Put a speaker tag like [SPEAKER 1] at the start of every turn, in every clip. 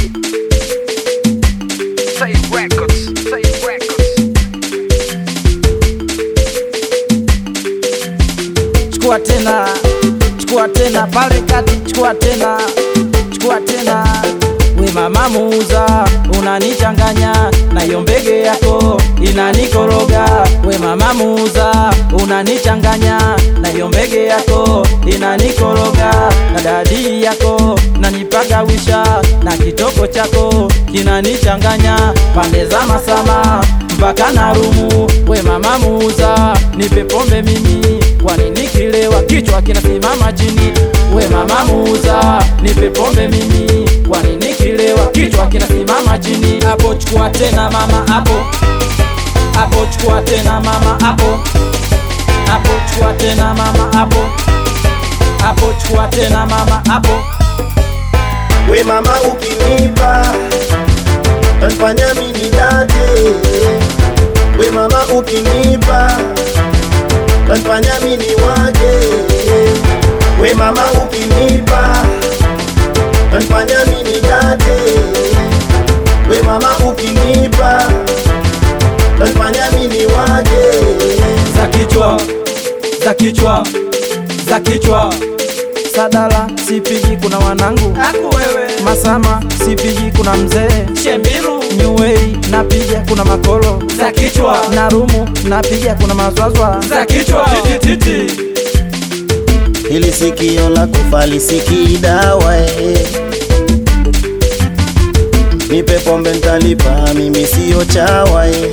[SPEAKER 1] Say records, say records.
[SPEAKER 2] chukua tena, chukua tena pale kati, chukua tena, chukua tena. We mama muuza, unanichanganya na hiyo mbege yako inanikoroga. We mama muuza, unanichanganya na hiyo mbege yako inanikoroga, na dadi yako nanipagawisha na kitoko chako kinanichanganya pande za masama mpaka na rumu. We mama muuza, nipe pombe mimi, kwani nikilewa kichwa kinasimama chini. We mama muuza, nipe pombe mimi, kwani nikilewa kichwa kinasimama chini. Hapo chukua tena mama, hapo hapo chukua tena mama, hapo hapo chukua tena mama, hapo hapo chukua tena mama, hapo
[SPEAKER 3] We mama ukinipa tanfanya mini date. We mama ukinipa tanfanya mini wake. We mama ukinipa tanfanya mini date. We mama ukinipa tanfanya mini wake.
[SPEAKER 2] za kichwa za kichwa za kichwa sadala sipigi kuna wanangu
[SPEAKER 1] Aku wewe,
[SPEAKER 2] masama sipigi kuna mzee
[SPEAKER 1] Shembiru,
[SPEAKER 2] nyuwei napiga kuna makolo
[SPEAKER 1] za kichwa,
[SPEAKER 2] na rumu napiga kuna mazwazwa
[SPEAKER 1] za kichwa, titi,
[SPEAKER 3] Hili sikio la kufa lisikii dawa eh. Nipe pombe ntalipa, mimi siyo chawa eh.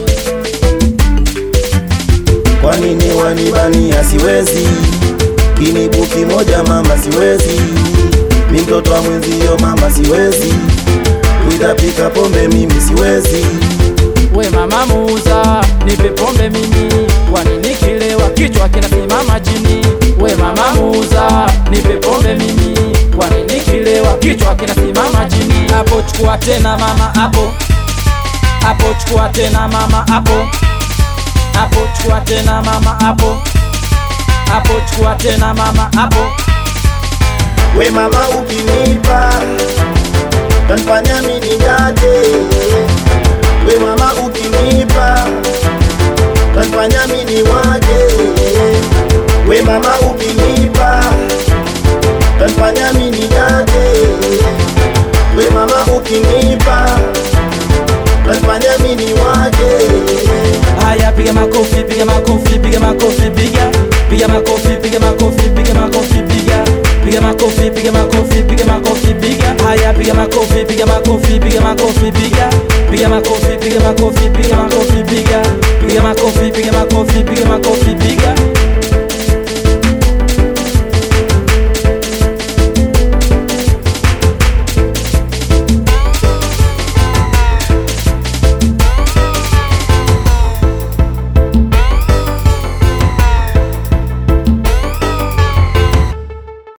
[SPEAKER 3] Kwa nini wanibania? Siwezi kinibu kimoja mama, siwezi mi mtoto wa mwenzio mama, siwezi kuitapika pombe mimi, siwezi
[SPEAKER 2] we mama muuza nipe pombe mimi kwani nikilewa kichwa kinasimama chini we mama muuza nipe pombe mimi kwani nikilewa kichwa kinasimama chini hapo chukua tena mama hapo hapo chukua tena mama hapo hapo chukua tena mama hapo hapo chukua tena mama hapo
[SPEAKER 3] We mama ukinipa tanfanya mini date. We mama ukinipa tanfanya mini wake. We mama ukinipa tanfanya mini date. We mama ukinipa tanfanya mini wake.
[SPEAKER 2] Haya, piga makofi, piga makofi, piga makofi, piga piga makofi, piga makofi, piga makofi, piga piga makofi, piga makofi, piga makofi, piga haya, piga makofi, piga makofi, piga makofi, piga piga makofi, piga makofi, piga makofi, piga piga makofi, piga makofi, piga makofi, piga